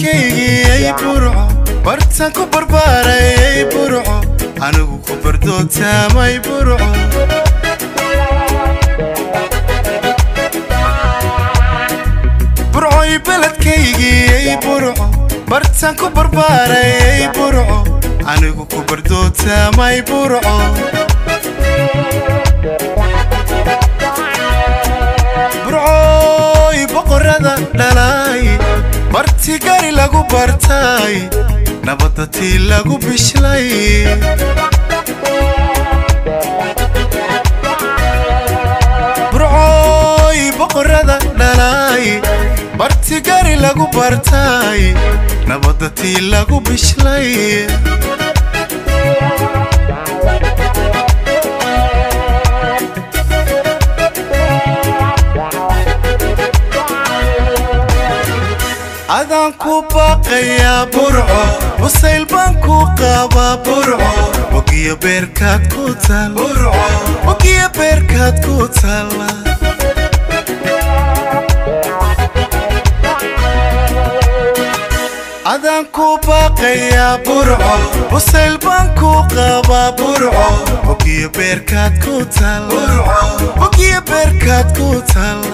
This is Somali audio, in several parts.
beledkaygii burco bartan ku barbaaray burco anigu ku bardootaamay burco burcoy beledkaygii burco bartan ku barbaaray burco anigu ku bardootaamay burco burcooy boqorada dhalay barti gari lagu bartay nabadda tii lagu bishlay burcooy boqorada dhalay barti gari lagu bartay nabadda tii lagu bishlay adaan ku baaqayaa burco wasayl baan ku qabaa burco wagiyo beerkaad ku taal wagiyo beerkaad ku taalla adaan ku baaqayaa burco wasayl baan ku qabaa burco wagiyo beerkaad ku taal wagiyo beerkaad ku taalla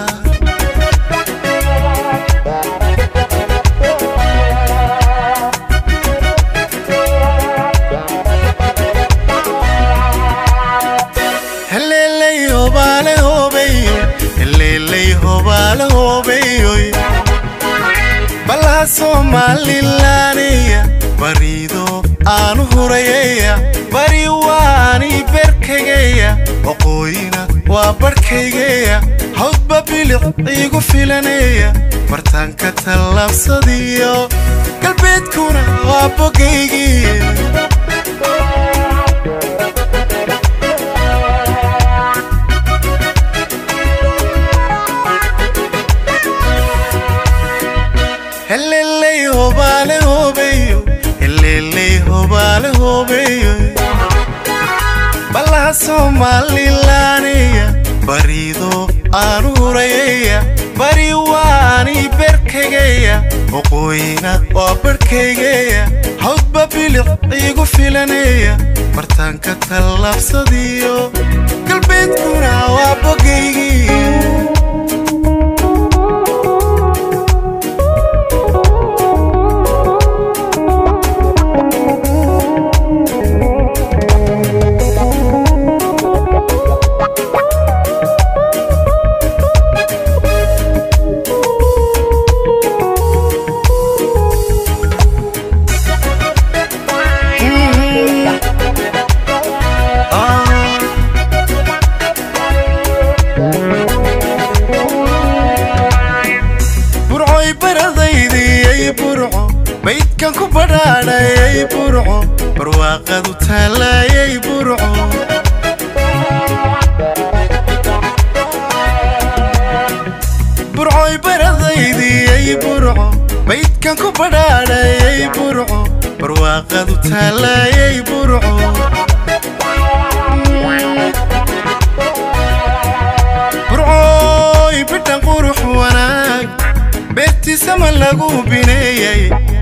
heleley hobaale hobeyo heleley hobaale hobeyoy balaha soomalilaanaya bariido aanu hurayaya bari waani berkagaya waqooyina waa barhkaygaya hawdba bilic iigu filanaya martaanka tallaabsadiyo galbeedkuna waa bogaygii heleley hobaale hobeyo heleley hobaale hobeyo balaha soomalilaanaya bariido aanu hurayaya bari waani berkagaya waqooyina waa barhkaygaya hawdba bilic iigu filanaya martaanka tallaabsadiyo galbeedkuna waa bogaygii burcoy baradaydii burco baydkan ku badhaadhayay burco barwaaqadu taallaayay burco burcoy baradaydii burco baydkan ku badhaadhayay burco barwaaqadu taallaayay burco burcooy bidhan qurux wanaag beertiisama lagu bineeyay